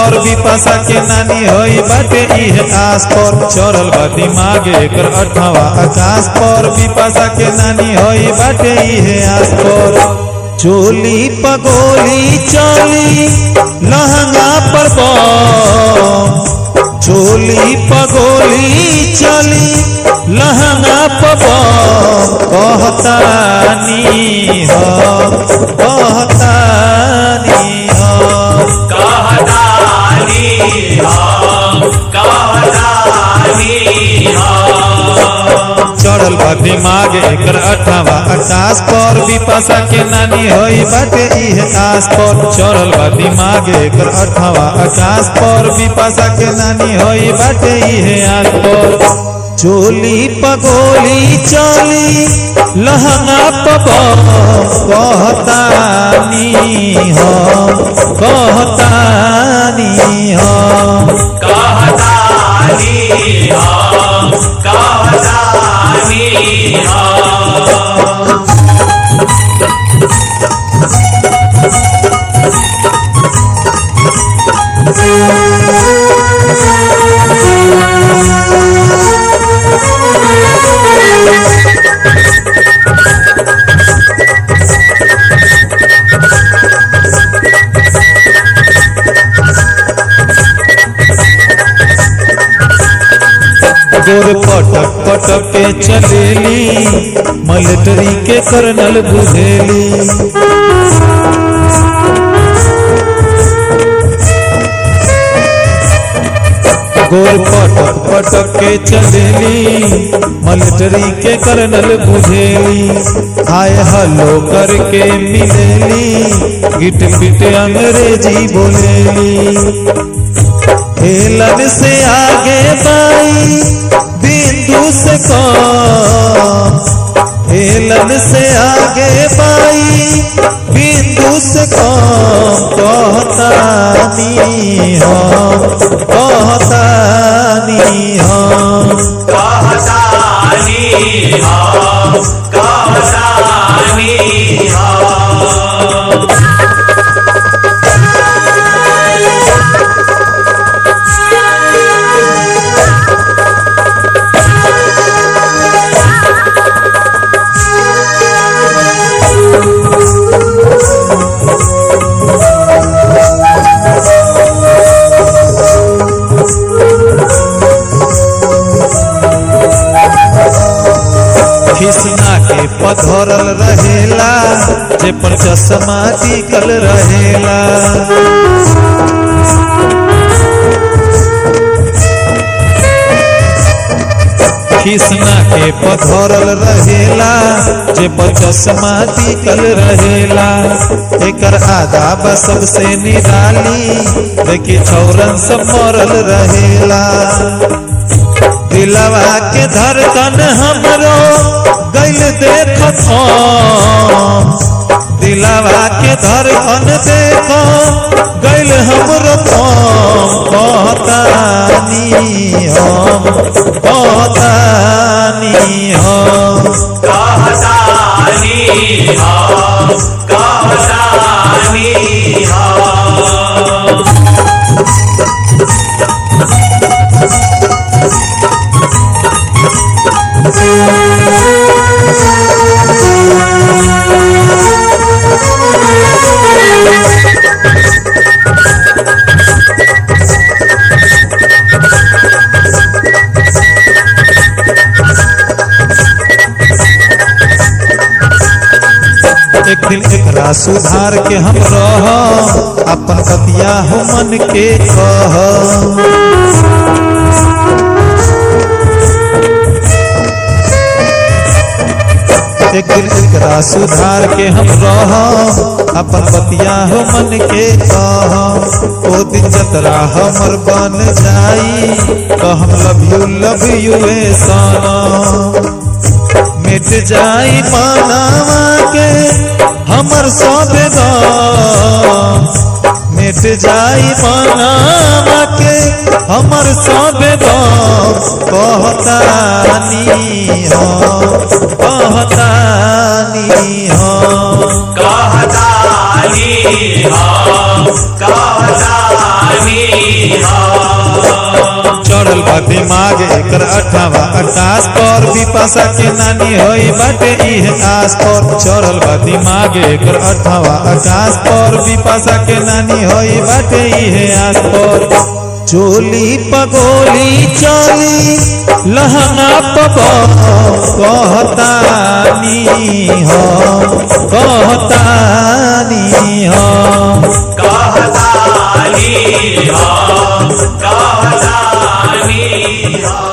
पर विपाशा के नानी होई बाटे इहे आस पर चढ़ल बा दिमाग एकर अठवा आकाश पर विपाशा के नानी होई बाटे इहे आस पर चोली पगोली चली लहंगा पर बम चोली पगोली चली लहंगा पर बम कहतानी हम कहतानी हम कहतानी हम कहतानी हम चढ़ल बा दिमाग एकर अठावा आकाश पर विपाशा के नानी होई बाटे इहे आस पर चढ़ल बा दिमाग एकर अठावा आकाश पर विपाशा के नानी होई बाटे इहे आस पर चोली पगोली चली लहंगा पब कहतानी हम कहतानी हम कहतानी हम कहतानी हम गोर पटक पटक के चलेली मिलिट्री के कर्नल बुझेली गोर पटक पटक के चलेली मिलिट्री के कर्नल बुझेली आय हलो करके मिलेली गिट पिट अंग्रेजी बोलेली हेलन से आगे बाई बिंदु से कम हेलन से आगे बाई बिंदु से कम कहतानी हम कहतानी हम कहतानी हम कहतानी हम खिसना के पधरल रहेला जे पर चश्मा टिकल रहेला खिसना के पधरल रहेला जे पर चश्मा टिकल रहेला एकर आदाब सबसे निराली देखी छौरन सब मरल रहेला दिलवा के धड़कन हमरो गैल देखत हम दिलवा के धड़कन देखो गैल हमरो थम कहतानी हम कहतानी हम कहतानी हम कहतानी हम एक दिन एकरा सुधार के हम रह अपन बतिया हो मन के कह एक दिन एकरा सुधार के हम रह अपन बतिया हो मन के कह ओ दिन जतरा हमर बन जाई तो हम लव यू लव यू ए सनम मिट जाई मानवा के हमर सब गम मिट जाई मानवा के हमर सब गम कहतानी हम कहतानी हम कहतानी हम कहतानी हम चढ़ल बा दिमाग एकर अठावा आकाश पर विपाशा के नानी होई बाटे इहे आस पर चढ़ल बा दिमाग एकर अठावा आकाश पर विपाशा के नानी होई बाटे इहे आस पर चोली पगोली चली लहंगा पगो कहतानी हो कहतानी हो कहतानी हम कहतानी हम